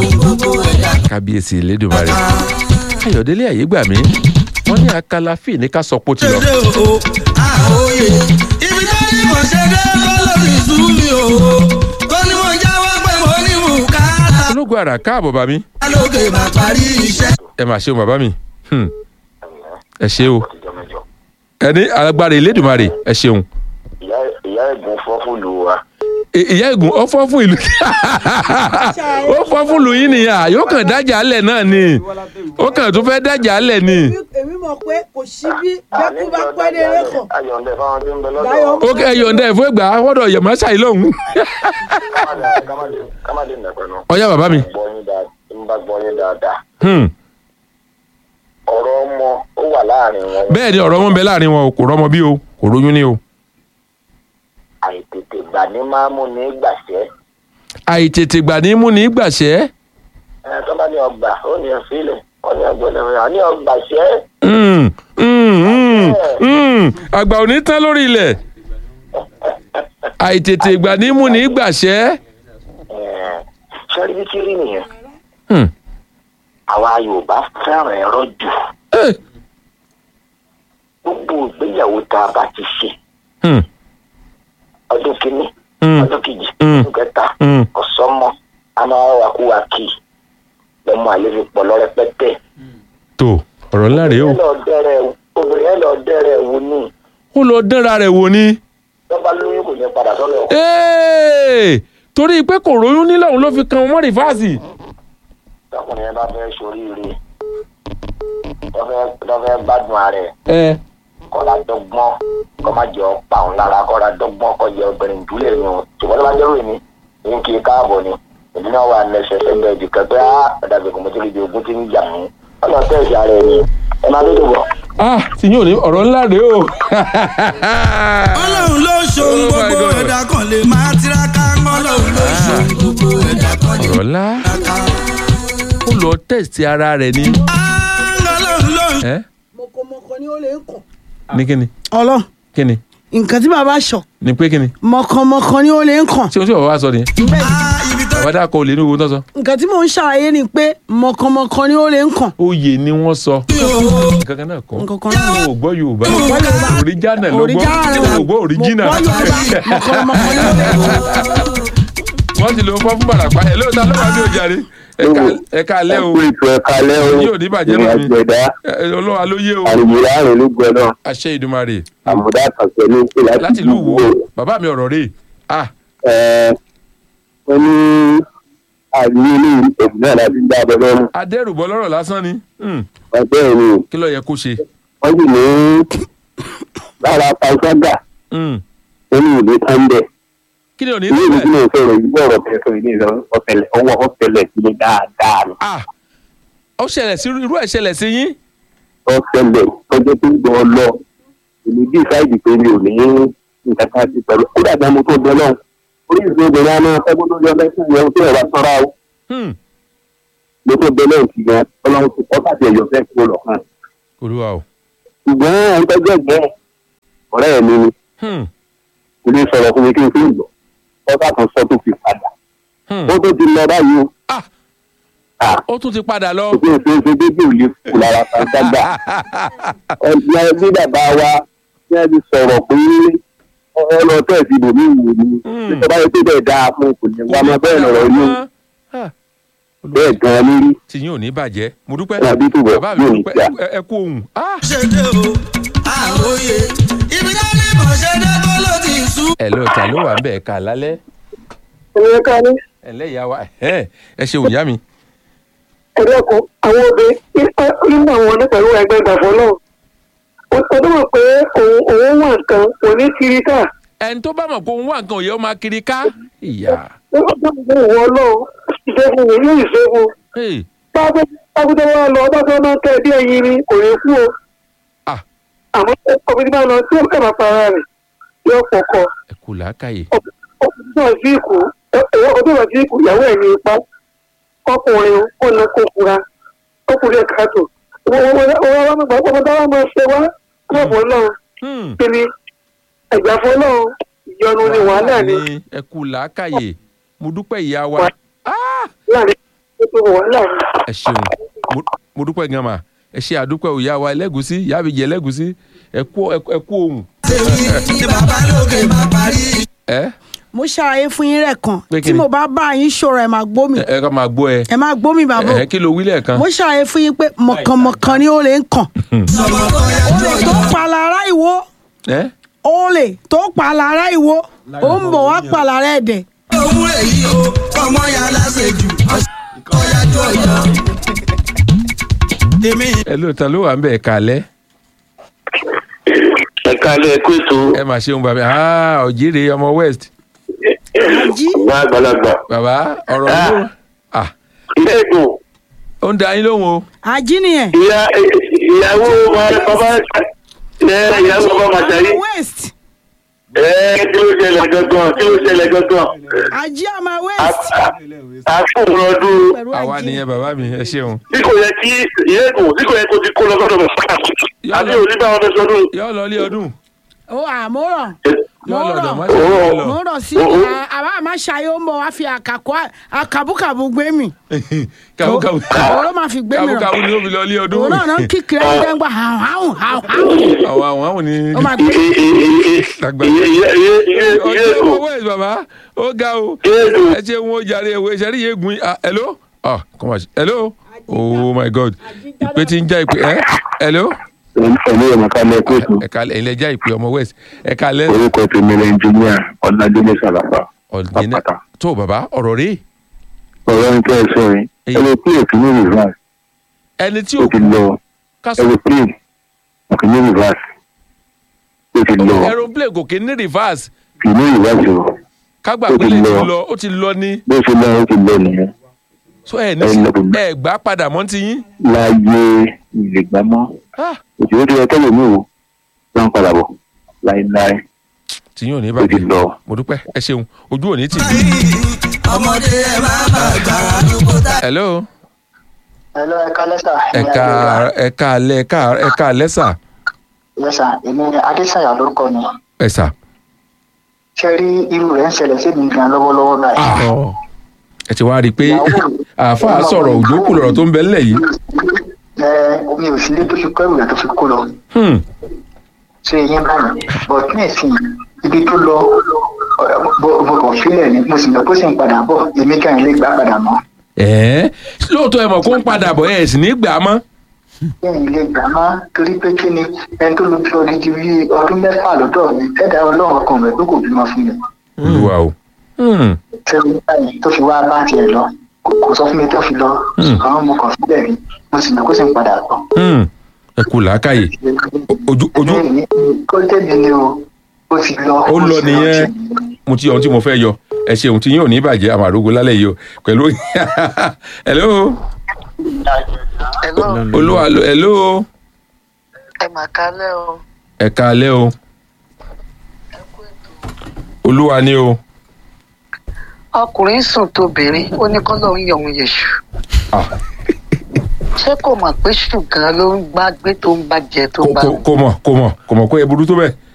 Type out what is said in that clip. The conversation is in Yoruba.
kábíyèsí elédùnmarè ayọ̀délé àyégbàmí wọ́n ní akálàfíì ní ká sọ pé ó ti lọ. ṣèdè o àòye ibi tó ní mo ṣe dé kó lórí ìṣú mi o tó ní mo jáwọ́ pé mo ní bùkátà ológun àrà káàbọ̀ bàmí lókè bá parí iṣẹ́. ẹ mà ṣeun bàbá mi Hmm. ẹ ṣe o ọtijọ́ mẹ́jọ. ẹni alágbára elédùnmarè ẹ ṣeun. ìyá ìyá ẹ̀gbọ́n fọ́ fúlù wa. I- ìyá ègùn ó fọ́ fún ìlú ó fọ́ fún ìlú yín nìyà yóò kàn dájà alẹ̀ náà ni ó kàn tún fẹ́ dájà alẹ̀ ni. èmi mọ̀ pé kò sí bí bẹ́kú bá pẹ́ dé lẹ́kọ̀ọ́ ayọ̀ǹdẹ fáwọn tí ń bẹ lọ́dọ̀ Láyọ̀ wọn. ó kẹ́ ẹyọ̀ ǹdẹ́ ìfún ìgbà wọ́dọ̀ yẹ̀mọ́ ṣàì lọ́hùn. Kámádé- kámádé- kámádé nẹ̀pẹ̀ nù. ọ̀yá bàbá mi. Gbọ́ yín dáa- ń bá gbọ́ yín dáadáa. Hmm. ọ̀rọ̀ ọmọ ó wà láàrin wọn. bẹ́ẹ̀ ni ọ̀rọ̀ wọn bẹ láàrin wọn o kò rọ́mọ bí o kò róyún ní o. àìtètè gbà ní máa mú ní gbàṣẹ́. àìtètè gbà ní mú ní gbàṣẹ́. ẹ tó bá ní ọgbà ó ní ọ̀fíìlẹ̀ ó ní ọgbọ̀dọ̀ rẹ̀ ní ọgbàṣẹ́. Hmm. Hmm. Hmm. Hmm. àgbà ò ní tán lórí ilẹ̀ àìtètè gbà ní mú ní gbàṣẹ́. sọ́rí bí tí rí nìyẹn. Hmm. àwa Yorùbá fẹ́ràn ẹ̀rọ jù. Eh. gbogbo ìgbéyàwó tá a bá ti ṣe Hmm. ọdún kìíní Hmm. ọdún kejì Mm. ọdún kẹta Hmm. ọ̀sọ́mọ a máa wá kú wa kì í lọ́mọ àlejò pọ̀ lọ rẹpẹtẹ. tó ọ̀rọ̀ ńlá rèé o. ẹ lọ dẹ́rẹ̀ obìnrin ẹ lọ dẹ́rẹ̀ wò ní ó lọ dánra rẹ̀ wò ni. lọ́ba lóyún kò ní padà sọ́dọ̀ ọkọ. Ee! torí pé kò róyún nílẹ̀ òun ló fi kan ọmọ rìfáàsì. tọkùnrin yẹn bá fẹ́ soríire lọ́fẹ́ lọ́fẹ́ gbádùn ara ẹ̀ ẹ kọ́ra dọ́gbọ́n kọ́ má jẹ́ ọ̀pá òun lára kọ́ra dọ́gbọ́n kọ́ jẹ́ obìnrin ìdúlẹ̀ ni o ṣùgbọ́n tó bá jẹ́ ròyìn ní kí n káàbọ̀ ni ìdí náà wà lẹ́sẹ̀ sẹ́gbẹ̀ẹ́ ìdí kan pé á ọ̀dàbí kò mọ̀ tó lè di ogún tí ń jà mí ọ̀nà tẹ̀sí ara ẹ̀ ni ẹ máa tó dùbọ̀. ah tí yóò ní ọ̀rọ̀ ńlá rèé o. ọlọ́run ló ṣohun Oh my gbogbo God. ẹ̀dá kan lè máa tiraka ọlọ́run ló ṣohun gbogbo ẹ̀dá kan lè ọ̀rọ̀ ńlá tiraka. ó lọ tẹ̀sí ara rẹ̀ ní. ọlọ́run ló ń ẹ mọ̀kànmọ̀kàn ni ó lè ń kàn. ní kíni ọlọ́run kíni nǹkan tí bàbá sọ ní pé kíni mọ̀kànmọ̀kàn ni ó lè ń kàn. tí o tí bàbá wa sọ nìyẹn Ah, ibi tó bàbá dàkọ olè ní owó tó sọ. nǹkan tí mò ń ṣàlàyé ni pé mọ̀kànmọ̀kàn ni ó lè ń kàn. oyè ni wọ́n sọ. yóò nǹkan kan náà kọ́ nǹkan kan náà. o ò gbọ́ yorùbá Yorùbá. òrìjánà ló gbọ́ Original o ò gbọ́ òrìjínà. mo gbọ́ Yorùbá mọ̀kànmọ̀kàn ni ó lè ń kàn. wọ́n ti lo fọ́ fún bàràpá ẹ̀ lóòótọ́ ló wà ní òjàre ẹ̀ka alẹ́ o kú ètò ẹ̀ka lẹ́ o Yóò ní bàjẹ́ ìrìn lómi. àjò ẹ̀dá ẹ, olúwa ló yé o àrùn láàrin ló gbẹ náà àṣẹ ìdùmarè àmúdá kàṣẹ ló ń pè láti ìlú wo bàbá mi ọ̀rọ̀ rèé ah ẹ wọ́n ní àríwí ní ìpèsè náà láti dá abẹ lọ́rùn adẹ́rùbọ lọ́rọ̀ lásán ni Hmm, wọ́n bẹ́ẹ̀ ni kí ló yẹ kó ṣe wọ́n sì ní lára pàṣágà Hmm, ó ní ìlú kánbẹ̀ kí ni ò ní ilé ìlú tí sílẹ̀ mo sọ̀rọ̀ yìí bọ̀rọ̀ bẹ́ẹ̀ sọ ìdí ìlọ ọ̀tẹlẹ̀ ọwọ́ ọ̀tẹlẹ̀ sí ni dáadáa ni ah ó ṣẹlẹ̀ sí irú ẹ̀ ṣẹlẹ̀ sí yín ọ̀tẹlẹ̀ tọ́jọ́ tó ń gbọ́ lọ èmi bí ìsáìdì pé mi ò ní nǹkan kan sí pẹ̀lú ó dàgbà mo tó bẹ náà orí ìṣòro obìnrin àná ẹgbẹ́ tó yọ lẹ́sìn yẹn tó yẹ wá sọ́ra o Hmm, mo tó bẹ náà sí gan ọlọ́run tó kọ́ tàbí ẹ̀yọ̀ fẹ́ kúrò lọ́kàn olúwa o ṣùgbọ́n ẹni tó jẹ́ gbẹ́ ọ̀rẹ́ mi ni Hmm, kò ní sọ̀rọ̀ fún mi kí n fi ń gbọ́ ọ̀tá kan sọ tó fi padà hmm. ó tó ti lọ báyìí o ah Ah. ó tún ti padà lọ ó tó ṣe é ṣe dédé ò lè kú lára pàṣágà ẹgbẹ́ ẹbí bàbá wa ní ẹbí sọ̀rọ̀ pé ọlọ tẹ̀sí bòmí wò ni Hmm. nítorí báyìí tó bẹ̀ dáa fún kò ní wá mọ bẹ́ẹ̀ lọ̀rọ̀ yóò Ah, bẹ́ẹ̀ gan-an lórí tí yín ò ní bàjẹ́ mo dúpẹ́ Tàbí tó bẹ̀ bàbá mi yóò ní dúpẹ́ jà. ẹ- ẹ kú ohun ah ṣèdè o àòye ibi tó ní mo ṣe dé kó ló ti sú. ẹ ló ta ló wà ń bẹ̀ ká lálẹ́ ẹ̀yẹ ká ní ẹ lẹ́yà wa ẹ ẹ ṣe òyà mi ẹ̀dẹ́kun àwọn obìnrin nínú àwọn ní pẹ̀lú ẹgbẹ́ ìgbàfọ́ náà ó tó mọ̀ pé òun òun wà nǹkan kò ní kiri ká ẹni tó bá mọ̀ pé òun wà nǹkan òye ó máa kiri ká ìyá ó tó mọ̀ pé òun ọlọ́run ṣiṣẹ́ fún mi yóò ṣiṣẹ́ fún Hey, pápátá wa lọ bá tó máa tẹ̀ bí ẹyin ni kò ní kú o ah àmọ́ ọkùnrin tí bá lọ tí ó kẹ́ máa para rẹ̀ yóò pọ̀kọ ẹ kù làákàyè ọkùnrin náà sí ìkú ọdún náà sí ìkú ìyàwó ẹ̀ ní ipa ọkùnrin ó na kó fura ọkùnrin ẹ̀ka tó wọ́n wá mọ̀ ọmọ dáwọ́ máa ṣe wá lọ́pọ̀ náà Hmm, kí ni ẹ̀gbàfọ́ náà ìyọnu ni wàhálà ni ẹ kù làákàyè mo dúpẹ́ ìyá wa ah láàrin tó wàhálà ni. ẹ ṣeun Mo- mo dúpẹ́ gan ma ẹ ṣe àdúpẹ́ òyà wa ẹlẹ́gùsí ìyá àbíjẹ ẹlẹ́gùsí ẹ kú ẹ kú ohun tèmi ni bàbá lókè máa parí. ẹ mo ṣàlàyé fún yín rẹ̀ kan Pé kí tí ni? mo bá bá yín ṣòro ẹ̀ máa gbó mi ẹ ká máa gbọ́ ẹ ẹ máa gbó mi bàbá ẹ kí ló wí lẹ́ẹ̀kan mo ṣàlàyé fún yín pé mọ̀kànmọ̀kàn ni ó lè ń kàn ọmọ kan yá jọ olè tó pa lára ìwo ẹ olè tó pa lára ìwo ó ń bọ̀ wá pa lára ẹ̀dẹ̀ òun èyí o ọmọ ya lásèjù ọyá jọ yọ. èmi ẹ lóòótọ́ ló wà ń bẹ̀ ẹ̀ka alẹ́ ẹ̀ka alẹ́ ẹ̀kú ètò ẹ mà ṣeun bàbá ah òjìrè ọmọ west ají ọ̀gá àgbàlagbà bàbá ọ̀rọ̀ ló ah ilé ìdùn ó ń da yín lóhùn o ají nìyẹn ìyá ìyàwó bàbá ẹ ìyàwó bàbá màtàrí west ẹ kí ló ṣẹlẹ̀ gangan kí ló ṣẹlẹ̀ gangan ají àmà west àfúnrún ọdún pẹ̀lú àwa ají nìyẹn bàbá mi ẹ ṣeun tí kò yẹ kí ìyá ìdùn tí kò yẹ kó ti kó lọ sọ́dọ̀ bàbá àti onígbà wọn fẹ́ sọdún. yọ lọ ilé ọdún ó àmúrọ̀ yọ mo lọ́dọ̀ má rọ̀ ṣe yọ lọ mo rọ̀ sí Oh, oh. àbá àmà ṣayé ó ń bọ̀ wá fi àkàkọ́ àkàbùkàbù gbé mi kàwùkàwù òun ló máa fi gbé mi rọ̀ kàwùkàwù ni ó fi lọ ilé ọdún òun náà náà kíkiri ẹni dẹ́gbà hàn hàn hàn hàn àwọn àwọn àwọn ni ó máa gbé Dàgbà. ìyá ìyá ìyá ọjọ́ ìdùn owó west bàbá ó ga o ìyá ìdùn ẹ ṣe wọn ó jàre ẹwọ ìṣẹ́rí yé gun ah hello ah come on hello oh my god ìpè tí ń já ìpè ẹ hello ẹ̀mí ọmọ kálẹ̀ ẹ̀kú ètò ẹ̀ka ẹ̀yin lẹ já ìpè ọmọ west ẹ̀ka lẹ́ orúkọ tèmi ní ẹnjìníà ọ̀nàdélé sàlàfà ọ̀dìnẹ́ àpàtà tó bàbá ọ̀rọ̀ rí ọ̀rọ̀ ń kẹ́ ẹ sọ yìí Èyí. ẹ̀rọ pé èkì ní reverse ẹni tí ó ò ti lọ kásọ̀ ẹ̀rọ pé èkì ní reverse ó ti lọ aeroplane kò kí ní reverse kì ní reverse o kágbà Ó ti pélé ti lọ. lọ ó ti lọ ní bó ṣe lọ ó ti lọ nìyẹn so ẹ ní Ẹ lọ kò ní. ẹ gbà padà mọ́ ti yín láàyè ìlẹ̀gbámọ́ Ah, òtí ó ti yẹ kẹ́lẹ̀ mi ò lọ́n padà bọ̀ láéláé tí yín ò ní ó ti bàjẹ́ lọ. mo dúpẹ́ ẹ ṣeun ojú ò ní tì ọmọdé ẹ máa bá gbà àdúgbò tá. hello Hello, ẹ̀ka lẹ́sà. ẹ̀ka ẹ̀ka alẹ́ ẹ̀ka ẹ̀ka alẹ́ sà Lẹ́sà, èmi ni Adésàyà lórúkọ mi. ẹ̀ sà. Ṣé rí irú rẹ̀ ń ṣẹlẹ̀ sí mi gan lọ́wọ́lọ́wọ́ báyìí? Ọ̀, ẹ ti wá rí i pé Ìyàwó mi- àáfàá sọ̀rọ̀ òjò kù lọ̀rọ̀ tó ń bẹ ńlẹ̀ yìí. Ẹ omi ò sí ilé tó fi kẹ́rù rẹ̀ tó fi kó lọ. Hmm, Ṣé eyín bá mi? But ní ìsìn ibi tó lọ mo kàn sílẹ̀ ni mo sì lọ kó sì ń padà bọ̀ èmi kàn lè gbà padà mọ́. ẹ̀ẹ́ lóòótọ́ ẹ mọ̀ kó ń padà bọ̀ ẹ̀ sì ní gbà á mọ́. Bẹ́ẹ̀ni lè gbà má torí pé kí ni ẹni tó lu bí ọdún ti bí ọdún mẹ́fà lọ́dọ̀ mi ẹ̀dá ọlọ́run kan rẹ̀ tó kò bímọ fún mi. olùwà o. Hmm, Ṣé báyìí tó fi wá bá tiẹ̀ lọ kò kò sọ fún mi tó fi lọ ṣùgbọ́n mo kàn síbẹ̀ ni mo sì lọ kó sì ń padà bọ̀. hmm, ẹ kú làákàyè ojú ojú Bẹ́ẹ̀ni, kó tẹ̀lé ni o ó ti lọ. ó lọ sì nìyẹn ti- mo ti ohun tí mo fẹ́ yọ ẹ ṣe ohun tí yín ò ní bàjẹ́ àwọn àrógó lálẹ́ yìí o pẹ̀lú hello Hello, olúwa hello ẹ mà kálẹ̀ o. ẹ káalẹ́ o olúwa ni o Ọkùnrin sùn tóbìnrin ó ní kọ́ lóun yọ òun yẹ̀ṣù. Ah, Ṣé kò mọ̀ pé ṣùgàn ló ń gbá gbé tó ń bá jẹ tó ń kò bá kò- kò mọ̀ kò mọ̀ kò mọ̀ kó ẹ burú tó bẹ́ẹ̀